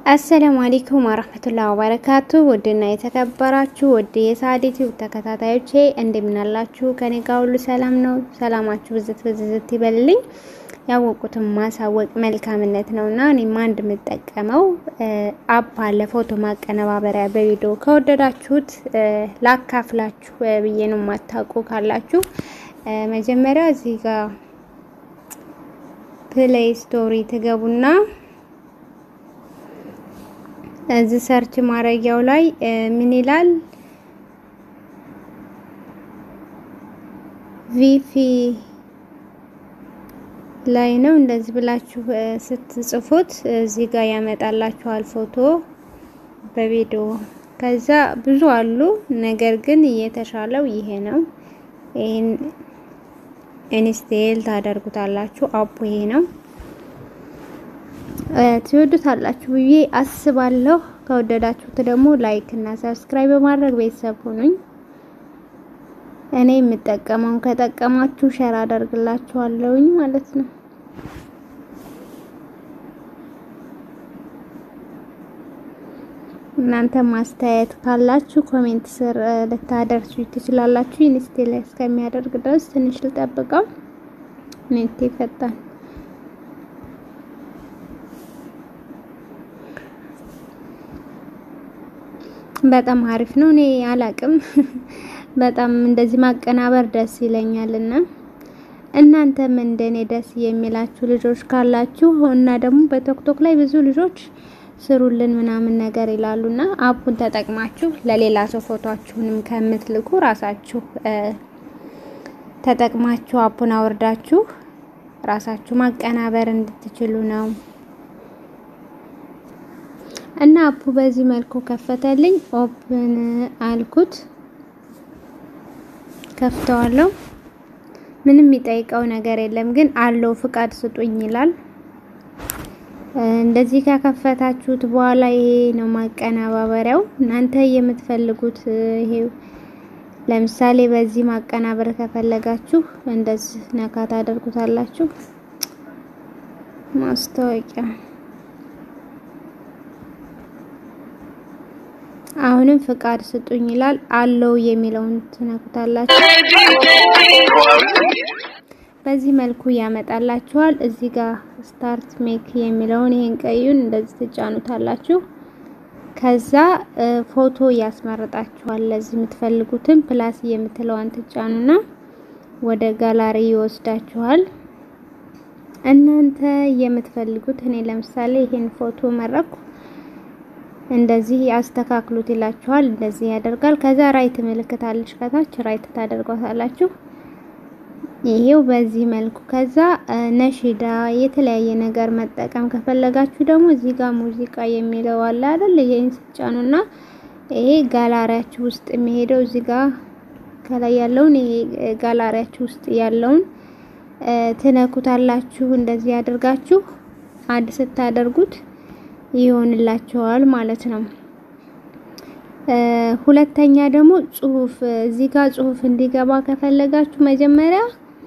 አሰላሙ አለይኩም ወራህመቱላሂ ወበረካቱ። ውድና የተከበራችሁ ውድ የሳዲ ቲዩብ ተከታታዮቼ እንደምናላችሁ፣ ከኔ ጋር ሁሉ ሰላም ነው። ሰላማችሁ ብዝት ብዝት ይበልልኝ። ያወቁትን ማሳወቅ መልካምነት ነውና እኔም አንድ የምጠቀመው አፕ አለ ፎቶ ማቀነባበሪያ በቪዲዮ ከወደዳችሁት ላካፍላችሁ ብዬ ነው። የማታውቁ ካላችሁ መጀመሪያ እዚህ ጋር ፕሌይ ስቶሪ ትገቡና እዚህ ሰርች ማድረጊያው ላይ ምን ይላል? ቪፊ ላይ ነው። እንደዚህ ብላችሁ ስትጽፉት እዚህ ጋር ያመጣላችኋል ፎቶ በቪዲዮ። ከዛ ብዙ አሉ፣ ነገር ግን የተሻለው ይሄ ነው። ይሄን ኢንስቴል ታደርጉታላችሁ። አፑ ይሄ ነው። ትወዱታላችሁ ብዬ አስባለሁ። ከወደዳችሁት ደግሞ ላይክ እና ሰብስክራይብ በማድረግ ቤተሰብ ሁኑኝ። እኔ የምጠቀመውን ከጠቀማችሁ ሸር አደርግላችኋለሁኝ ማለት ነው። እናንተ ማስተያየት ካላችሁ ኮሜንት ስር ልታደርሱ ትችላላችሁ። ኢንስቴል ላይ እስከሚያደርግ ድረስ ትንሽ ልጠብቀው። ኔት ይፈጣል። በጣም አሪፍ ነው። እኔ አላቅም በጣም እንደዚህ ማቀናበር ደስ ይለኛልና እናንተም እንደኔ ደስ የሚላችሁ ልጆች ካላችሁ እና ደግሞ በቶክቶክ ላይ ብዙ ልጆች ስሩልን ምናምን ነገር ይላሉና አፑን ተጠቅማችሁ ለሌላ ሰው ፎቶአችሁንም ከምትልኩ ራሳችሁ ተጠቅማችሁ አፑን አወርዳችሁ ራሳችሁ ማቀናበር እንድትችሉ ነው። እና አፑ በዚህ መልኩ ከፈተልኝ። ኦፕን አልኩት፣ ከፍተዋለሁ። ምንም የሚጠይቀው ነገር የለም፣ ግን አለው ፍቃድ ስጡኝ ይላል። እንደዚህ ከከፈታችሁት በኋላ ይሄ ነው ማቀናባበሪያው። እናንተ የምትፈልጉት ይሄ ለምሳሌ በዚህ ማቀናበር ከፈለጋችሁ እንደዚህ ነካ ታደርጉታላችሁ። ማስታወቂያ አሁንም ፍቃድ ስጡኝ ይላል። አለው የሚለውን ትነኩታላችሁ። በዚህ መልኩ ያመጣላችኋል። እዚህ ጋር ስታርት ሜክ የሚለውን ይሄን ቀዩን እንደዚህ ትጫኑታላችሁ። ከዛ ፎቶ ያስመርጣችኋል። ለዚህ የምትፈልጉትን ፕላስ የምትለዋን ትጫኑና ወደ ጋላሪ ይወስዳችኋል። እናንተ የምትፈልጉት እኔ ለምሳሌ ይሄን ፎቶ መረኩ። እንደዚህ ያስተካክሉት ይላችኋል። እንደዚህ ያደርጋል። ከዛ ራይት ምልክት አለች ከታች ራይት ታደርጓታላችሁ። ይሄው በዚህ መልኩ። ከዛ ነሺዳ የተለያየ ነገር መጠቀም ከፈለጋችሁ ደግሞ እዚህ ጋር ሙዚቃ የሚለው አለ አይደል? ይሄን ስጫኑና ይሄ ጋላሪያችሁ ውስጥ የሚሄደው እዚህ ጋር ከላይ ያለውን ይሄ ጋላሪያችሁ ውስጥ ያለውን ትነኩታላችሁ። እንደዚህ አድርጋችሁ አድ ስታደርጉት ይሆንላችኋል ማለት ነው። ሁለተኛ ደግሞ ጽሁፍ እዚህ ጋር ጽሁፍ እንዲገባ ከፈለጋችሁ መጀመሪያ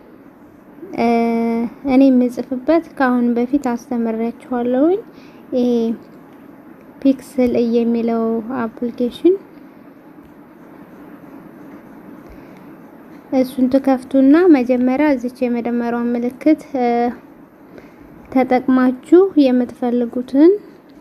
እኔ የምጽፍበት ከአሁን በፊት አስተምሬያችኋለሁኝ። ይሄ ፒክስል የሚለው አፕሊኬሽን እሱን ትከፍቱና መጀመሪያ እዚች የመደመሪያውን ምልክት ተጠቅማችሁ የምትፈልጉትን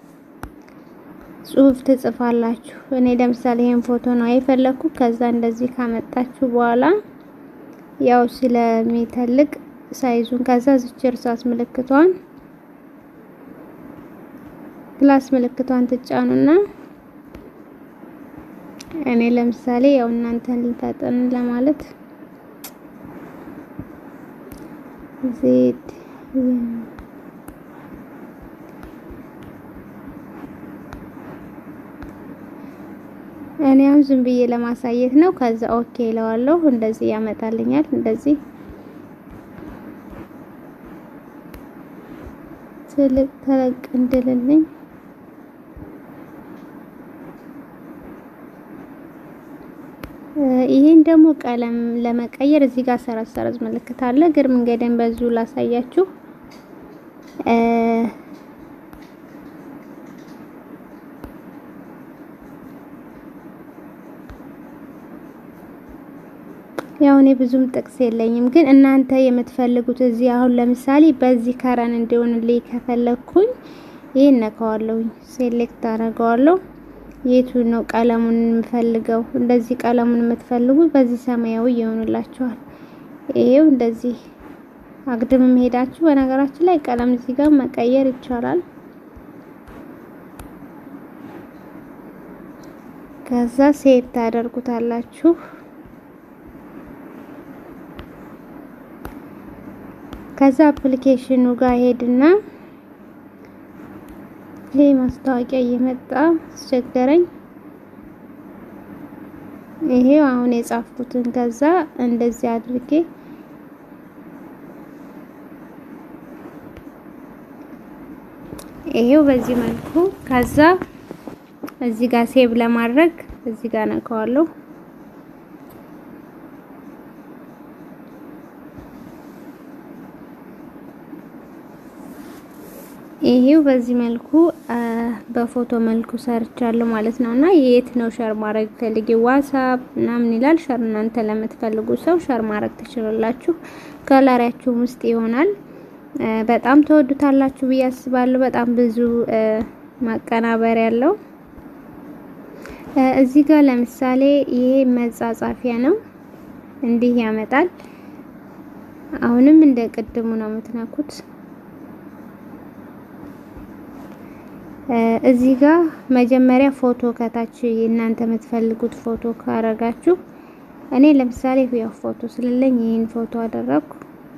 ጽሁፍ ትጽፋላችሁ። እኔ ለምሳሌ ይሄን ፎቶ ነው የፈለኩ። ከዛ እንደዚህ ካመጣችሁ በኋላ ያው ስለሚተልቅ ሳይዙን ከዛ ዝች እርሳስ ምልክቷን ፕላስ ምልክቷን ትጫኑና እኔ ለምሳሌ ያው እናንተን ልፈጥን ለማለት ዜድ እኔ አሁን ዝም ብዬ ለማሳየት ነው። ከዛ ኦኬ እለዋለሁ። እንደዚህ ያመጣልኛል። እንደዚህ ትልቅ ተለቅ እንድልልኝ ይሄን ደግሞ ቀለም ለመቀየር እዚህ ጋር ሰረዝ ሰረዝ ምልክት አለ። እግር መንገድን በዙ ላሳያችሁ። ያው እኔ ብዙም ጥቅስ የለኝም፣ ግን እናንተ የምትፈልጉት እዚህ አሁን ለምሳሌ በዚህ ከረን እንዲሆንልኝ ከፈለግኩኝ ይሄን ነካዋለሁ፣ ሴሌክት አደርገዋለሁ። የቱ ነው ቀለሙን የምፈልገው? እንደዚህ ቀለሙን የምትፈልጉት በዚህ ሰማያዊ ይሆንላችኋል። ይሄው እንደዚህ አግድም ሄዳችሁ በነገራችን ላይ ቀለም እዚህ ጋር መቀየር ይቻላል። ከዛ ሴቭ ታደርጉታላችሁ። ከዛ አፕሊኬሽኑ ጋር ሄድና ይሄ ማስታወቂያ እየመጣ አስቸገረኝ። ይሄው አሁን የጻፍኩትን ከዛ እንደዚህ አድርጌ ይሄው በዚህ መልኩ ከዛ እዚህ ጋር ሴቭ ለማድረግ እዚህ ጋር ነካዋለሁ። ይሄው በዚህ መልኩ በፎቶ መልኩ ሰርቻለሁ ማለት ነው። እና የት ነው ሸር ማድረግ ፈልጊ ዋትስአፕ ምናምን ይላል። ሸር እናንተ ለምትፈልጉ ሰው ሸር ማድረግ ትችላላችሁ። ጋላሪያችሁም ውስጥ ይሆናል። በጣም ተወዱታላችሁ ብዬ አስባለሁ። በጣም ብዙ ማቀናበር ያለው እዚህ ጋር ለምሳሌ ይሄ መጻጻፊያ ነው። እንዲህ ያመጣል። አሁንም እንደ ቅድሙ ነው የምትነኩት። እዚህ ጋር መጀመሪያ ፎቶ ከታች እናንተ የምትፈልጉት ፎቶ ካረጋችሁ፣ እኔ ለምሳሌ ያው ፎቶ ስለሌለኝ ይህን ፎቶ አደረግኩ።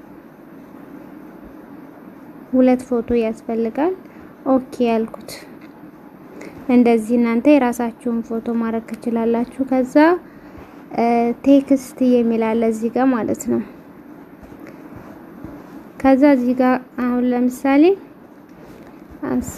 ሁለት ፎቶ ያስፈልጋል። ኦኬ ያልኩት እንደዚህ እናንተ የራሳችሁን ፎቶ ማድረግ ትችላላችሁ። ከዛ ቴክስት የሚል አለ እዚህ ጋር ማለት ነው። ከዛ እዚህ ጋር አሁን ለምሳሌ አስ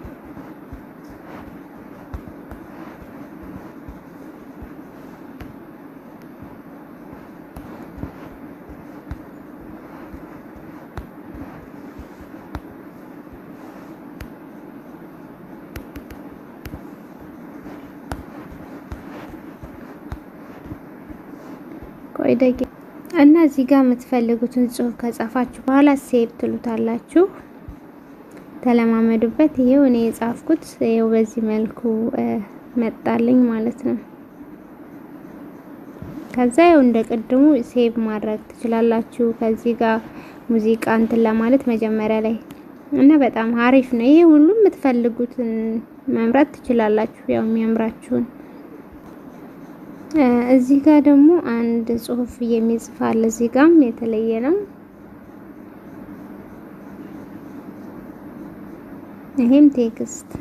ቆይ ደቂቃ እና እዚህ ጋር የምትፈልጉትን ጽሁፍ ከጻፋችሁ በኋላ ሴቭ ትሉታላችሁ። ተለማመዱበት። ይሄው እኔ የጻፍኩት ይሄው በዚህ መልኩ መጣልኝ ማለት ነው። ከዛ ይኸው እንደ ቅድሙ ሴቭ ማድረግ ትችላላችሁ። ከዚህ ጋር ሙዚቃ እንትን ለማለት መጀመሪያ ላይ እና በጣም አሪፍ ነው። ይሄ ሁሉም የምትፈልጉትን መምረጥ ትችላላችሁ፣ ያው የሚያምራችሁን እዚህ ጋር ደግሞ አንድ ጽሁፍ የሚጽፍ አለ። እዚህ ጋርም የተለየ ነው። ይሄም ቴክስት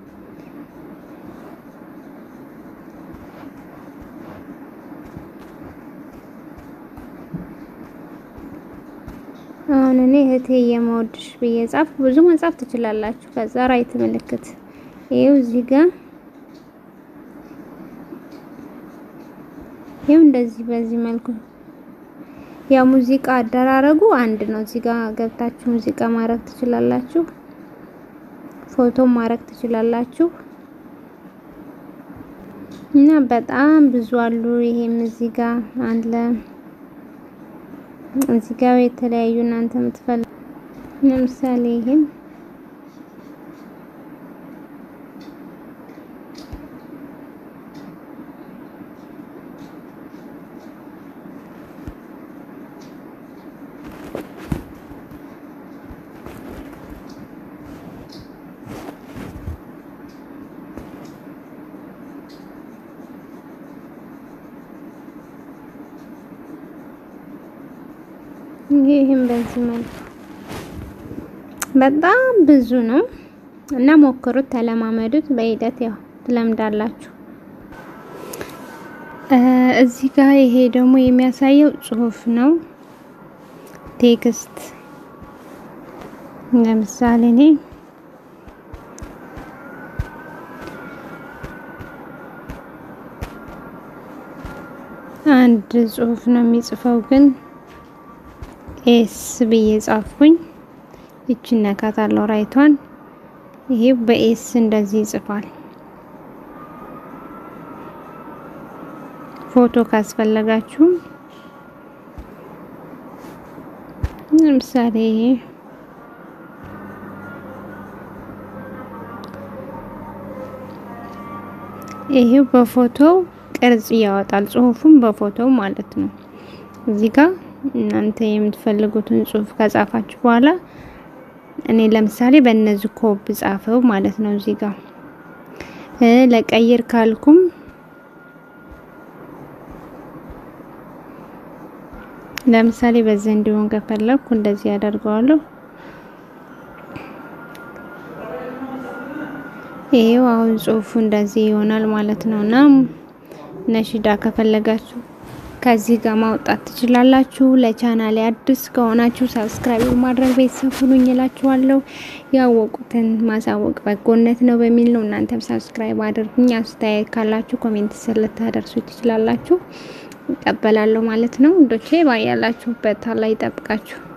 አሁን እኔ እህቴ የመወድሽ ብዬ ጻፍ። ብዙ መጻፍ ትችላላችሁ። ከዛ ራይት ምልክት ይሄው እዚህ ጋር ይሄው እንደዚህ በዚህ መልኩ ያው ሙዚቃ አደራረጉ አንድ ነው። እዚህ ጋር ገብታችሁ ሙዚቃ ማድረግ ትችላላችሁ፣ ፎቶ ማድረግ ትችላላችሁ እና በጣም ብዙ አሉ። ይሄም እዚህ ጋር አለ። እዚህ ጋር የተለያዩ እናንተ የምትፈልጉ ለምሳሌ ይሄም ይህም በዚህ መልኩ በጣም ብዙ ነው እና ሞክሩት፣ ተለማመዱት። በሂደት ያው ትለምዳላችሁ። እዚህ ጋር ይሄ ደግሞ የሚያሳየው ጽሁፍ ነው፣ ቴክስት። ለምሳሌ እኔ አንድ ጽሁፍ ነው የሚጽፈው ግን ኤስ ብዬ ጻፍኩኝ። ይችን ነካታለሁ ራይቷን። ይሄ በኤስ እንደዚህ ይጽፋል። ፎቶ ካስፈለጋችሁ ለምሳሌ ይሄው በፎቶው ቅርጽ ያወጣል። ጽሁፉን በፎቶው ማለት ነው። እዚህ ጋር እናንተ የምትፈልጉትን ጽሁፍ ከጻፋችሁ በኋላ እኔ ለምሳሌ በእነዚህ ኮብ ጻፈው ማለት ነው። እዚህ ጋር ለቀይር ካልኩም ለምሳሌ በዚህ እንዲሆን ከፈለኩ እንደዚህ ያደርገዋለሁ። ይሄው አሁን ጽሁፉ እንደዚህ ይሆናል ማለት ነው። እና ነሽዳ ከፈለጋችሁ ከዚህ ጋር ማውጣት ትችላላችሁ። ለቻናሌ አዲስ ከሆናችሁ ሰብስክራይብ ማድረግ ቤተሰብ ሁኑኝ እላችኋለሁ። ያወቁትን ማሳወቅ በጎነት ነው በሚል ነው። እናንተም ሰብስክራይብ አድርጉኝ። አስተያየት ካላችሁ ኮሜንት ስር ልታደርሱ ትችላላችሁ። እቀበላለሁ ማለት ነው። እንዶቼ ባያላችሁበት አላህ ይጠብቃችሁ።